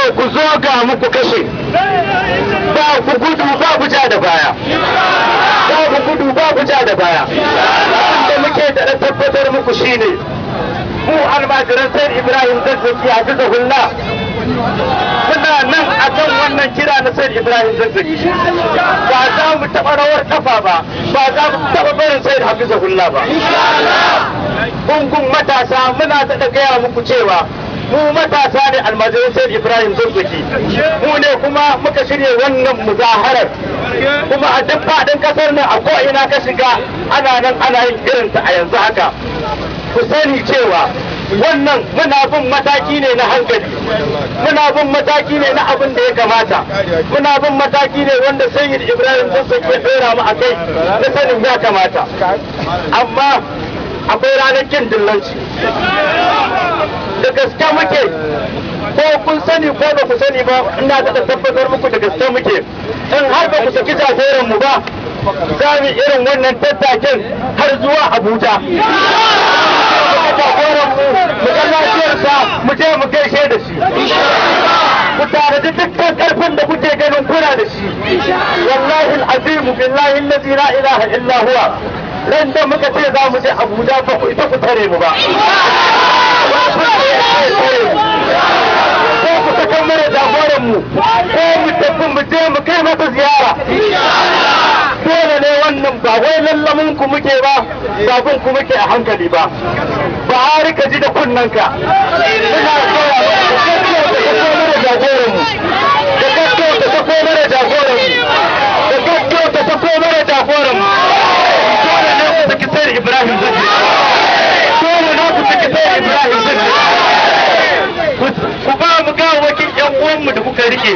ku zo ga muku kashe ba ku gudu ba ku ja da baya ba ku gudu ba ku ja da baya abinda muke da tabbatar muku shine mu almajiran sai ibrahim zazzaki a bisa hulla muna nan a kan wannan kira na sai ibrahim zazzaki ba za mu taɓa rawar kafa ba ba za mu taɓa barin sai hafiza hulla ba gungun matasa muna da gaya muku cewa mu matasa ne almajiran sai ibrahim zazzaki mu ne kuma muka shirya wannan muzaharar kuma a duk faɗin ƙasar nan a ko'ina ka shiga ana nan ana yin irinta a yanzu haka ku sani cewa wannan muna bin mataki ne na hankali muna bin mataki ne na abin da ya kamata muna bin mataki ne wanda sayyid ibrahim zazzaki ya ɗora mu a kai na sanin ya kamata amma akwai ranar kin dillanci da gaske muke ko kun sani ko ba ku sani ba ina da tabbatar muku da gaske muke in har ba ku saki jagoran mu ba za mu irin wannan tattakin har zuwa abuja jagoran mu mu ga lafiyarsa mu je mu gaishe da shi ku tare da dukkan karfin da kuke ganin kuna da shi wallahi al'azim billahi allazi la ilaha illa huwa ran da muka ce za mu je abuja ba ku ita ku tare mu ba ko ku saka mana jagoran mu ko mu tafi mu je mu kai masa ziyara dole ne wannan ba wai lallamin ku muke ba babun ku muke a hankali ba ba har ka ji da kunnanka muna koya da jagoran mu da gaggau ta sako mana jagoran mu da gaggau ta sako mana jagoran mu dole ne ku saki sai Ibrahim Zaki dole ne ku saki sai Ibrahim Zaki ku ba mu ga wakin yan uwanmu da kuka rike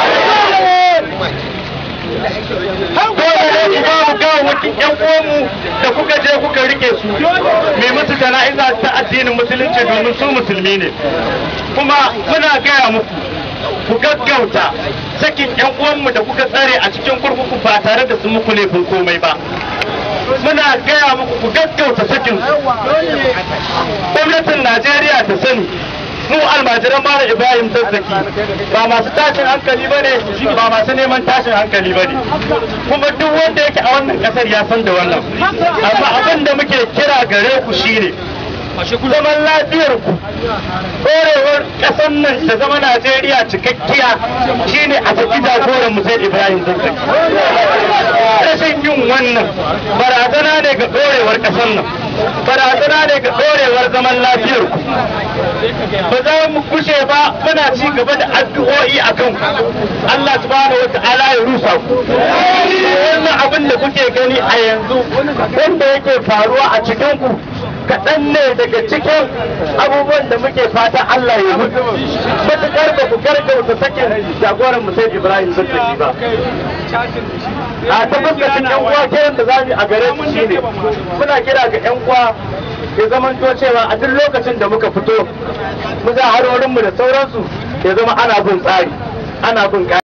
dole ne ku ba mu ga wakin yan uwanmu da kuka je kuka rike su mai musu jana'iza ta addinin musulunci domin su musulmi ne kuma muna gaya muku ku gaggauta sakin yan uwanmu da kuka tsare a cikin kurkuku ba tare da sun muku laifin komai ba muna gaya muku ku gaggauta sakin su gwamnatin najeriya ta sani mu almajiran mara ibrahim zazzaki ba masu tashin hankali ba ne ba masu neman tashin hankali ba ne kuma duk wanda yake a wannan kasar ya san da wannan amma abin da muke kira gare ku shine zaman lafiyar ku ɗorewar ƙasar nan ta zama najeriya cikakkiya shine a saki jagoran mu sai ibrahim zazzaki rashin yin wannan barazana ne ga ɗorewar ƙasar nan barazana ne ga ɗorewar zaman lafiyar ku ba za mu kushe ba muna ci gaba da addu'o'i a kan Allah subhanahu wa ta'ala ya rusa ku wannan abin da kuke gani a yanzu wanda yake faruwa a cikin ku kaɗan ne daga cikin abubuwan da muke fata Allah ya mutu matuƙar ba ku gargauta sakin jagoran Musaid Ibrahim Zazzaki ba a ta fuskacin yan uwa kiran da zamu a gare su shine muna kira ga yan uwa ya zamanto cewa a duk lokacin da muka fito mu za harorinmu da sauransu ya zama ana bin tsari ana bin